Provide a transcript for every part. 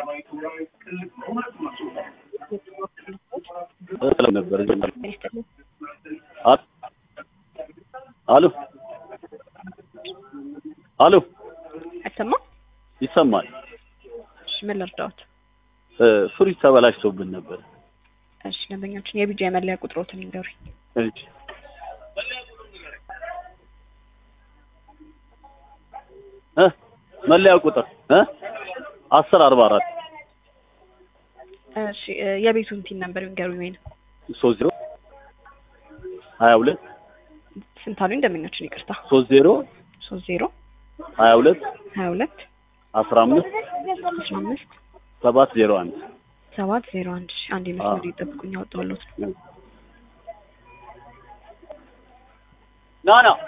ነበር አሎ አሎ አይሰማም? ይሰማል። እሺ ምን ልርዳዎት? ፍሪጅ ተበላሽቶብን ነበር። እሺ ደንበኛችን የቢጃ የመለያ ቁጥሮትን ይንገሩኝ። እሺ እ መለያ ቁጥር እ አስር አርባ አራት እሺ እ የቤቱን ቲን ነበር ይንገሩኝ። ወይንም ሶስት ዜሮ ሀያ ሁለት ስንት አሉኝ? ደንበኛችን ይቅርታ። ሶስት ዜሮ ሶስት ዜሮ ሀያ ሁለት ሀያ ሁለት አስራ አምስት አስራ አምስት ሰባት ዜሮ አንድ ሰባት ዜሮ አንድ እሺ አንድ መስመር ይጠብቁኝ። ያወጣሁልዎት ና ና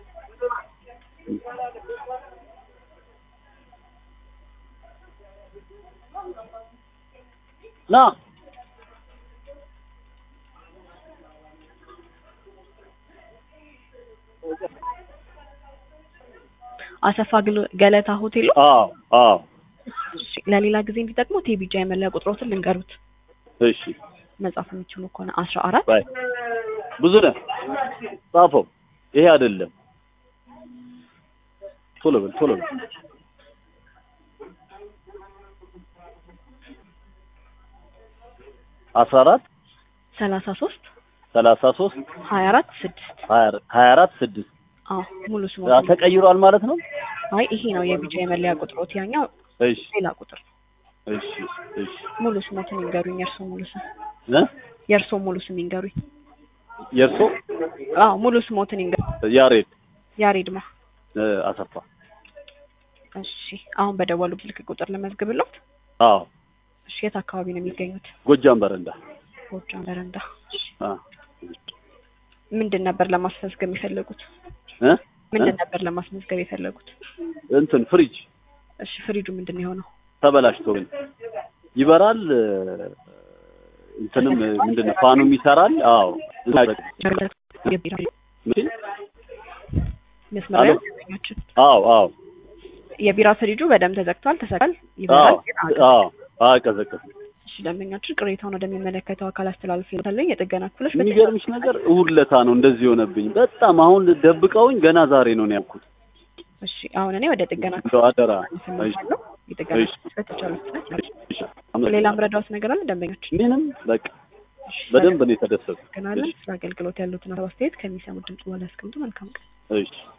ና አሰፋ ግል- ገለታ ሆቴል ነው? አዎ አዎ እሺ ለሌላ ጊዜ እንዲጠቅሙት የቢጃ የመለያ ቁጥሮትን ልንገሩት። እሺ መጻፍ የሚችሉ ከሆነ አስራ አራት ባይ ብዙ ነህ ጻፈው ይሄ አይደለም ቶሎ በል ቶሎ በል አስራ አራት ሰላሳ ሶስት ሰላሳ ሶስት ሀያ አራት ስድስት ሀያ አራት ስድስት አዎ ሙሉ አ፣ ስሞት ተቀይሯል ማለት ነው አይ ይሄ ነው የቢጃ የመለያ ቁጥሮት ያኛው እሺ ሌላ ቁጥር ነው። እሺ እሺ ሙሉ ስሞትን ይንገሩኝ። የእርሶ ሙሉ ስም እ የእርሶ ሙሉ ስም ይንገሩኝ። የእርሶ አዎ ሙሉ ስሞትን ይንገሩኝ። ያሬድ ያሬድማ እ፣ አሰፋ እሺ አሁን በደወሉ ስልክ ቁጥር ልመዝግብሎት። አዎ እሺ የት አካባቢ ነው የሚገኙት? ጎጃም በረንዳ ጎጃም በረንዳ። እሺ አ ምንድን ነበር ለማስመዝገብ የፈለጉት? እ ምንድን ነበር ለማስመዝገብ የፈለጉት? እንትን ፍሪጅ እሺ ፍሪጁ ምንድን ነው የሆነው? ተበላሽቶ ግን ይበራል እ፣ እንትንም እ፣ ምንድን ነው ፋኑም ይሰራል አዎ ምን? መስመር ላይ አሎ? ደንበኛችን አዎ አዎ የቢራ ፍሪጁ በደንብ ተዘግቷል፣ ተሰቃል፣ አዎ ይበራል ግን አቅ- አዎ አቀዘቀዝም እሺ ደንበኛችን ቅሬታውን ወደሚመለከተው አካል አስተላልፍ ይሉታለኝ የጥገና ክፍሎች የሚገርምሽ ነገር እሑድ ለታ ነው እንደዚህ የሆነብኝ በጣም አሁን ደብቀውኝ ገና ዛሬ ነው ያልኩት እሺ አሁን እኔ ወደ ጥገና እንደው አደራ ክፍል የጥገና እሺ። ክፍሎች በተቻለ ፍጥነት እሺ፣ ሌላ ምረዳውት ነገር አለ ደንበኛችን ምንም በቃ በደንብ ነው የተደሰቱ ገናለን ስለ አገልግሎት ያሉትን አስተያየት ከሚሰሙት ድምጽ በኋላ ያስቀምጡ መልካም ቀን እሺ